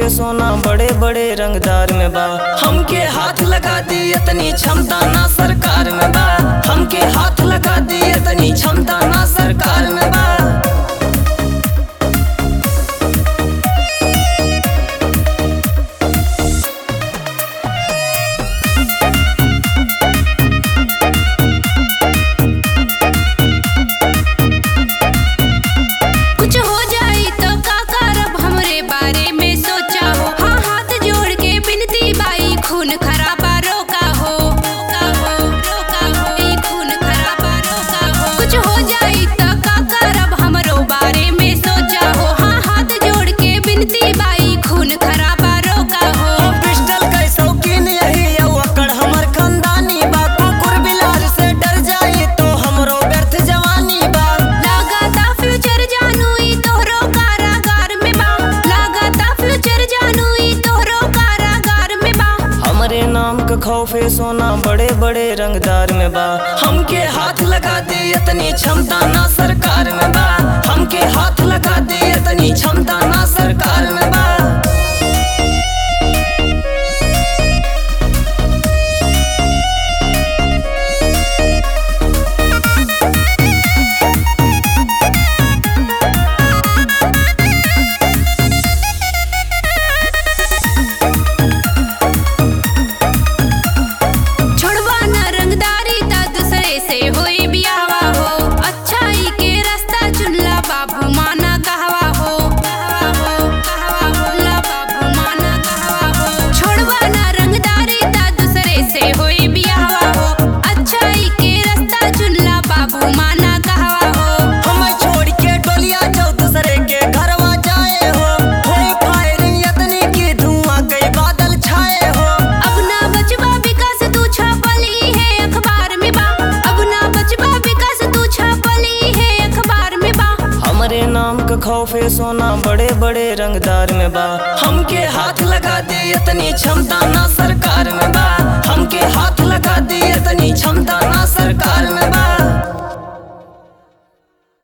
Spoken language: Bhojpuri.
खौफे सोना बड़े बड़े रंगदार में बा हमके हाथ लगा दी इतनी क्षमता ना सरकार में बा हमके हाथ लगा दी इतनी क्षमता ना सरकार में बा कुछ हो जाई तो का करब हमरे बारे में सोचा हो हाँ हाथ जोड़ के बिनती बाई खून खराबा रोका हो रोका हो रोका हो ई खून खराबा रोका हो कुछ हो जाई तो का करब हमरो बारे में सोचा हो हाँ हाथ जोड़ के बिनती बाई खून खराबा रोका हो पिस्टल के शौकीन यही यौ अकड़ हमर खानदानी बा कुकुर बिलार से डर जाई तो हमरो व्यर्थ जवानी बा लागता फ्यूचर जानू ई तोहरो कारागार में बा लागता फ्यूचर जानू ई तोहरो कारागार में बा हमरे नाम का खौफे सोना बड़े बड़े रंगदार में बा हमके हाथ लगा दे इतनी क्षमता ना सरकार में बा हमके हाथ लगा दे इतनी क्षमता ना सरकार में बा छोड़वा न रंगदारी ता दूसरे से होई बियावा हो अच्छाई के रास्ता चुनला बाबू माना कहवा हो कहवा हो कहवा हो ला बाबू माना कहवा हो छोड़वा न रंगदारी ता दूसरे से होई बियावा हो अच्छाई के रास्ता चुनला बाबू माना कहवा हो हम छोड़ के डोलिया जाओ दूसरे के घरवा जाए हो होई फायरिंग इतनी की धुआं कई बादल छाए हो अब ना बचबा विकास तू छापली है अखबार में बा अब ना बचबा विकास तू छापली है अखबार में बा हमरे नाम का खौफे सोना बड़े बड़े रंगदार में बा हमके हाथ लगा दे इतनी क्षमता ना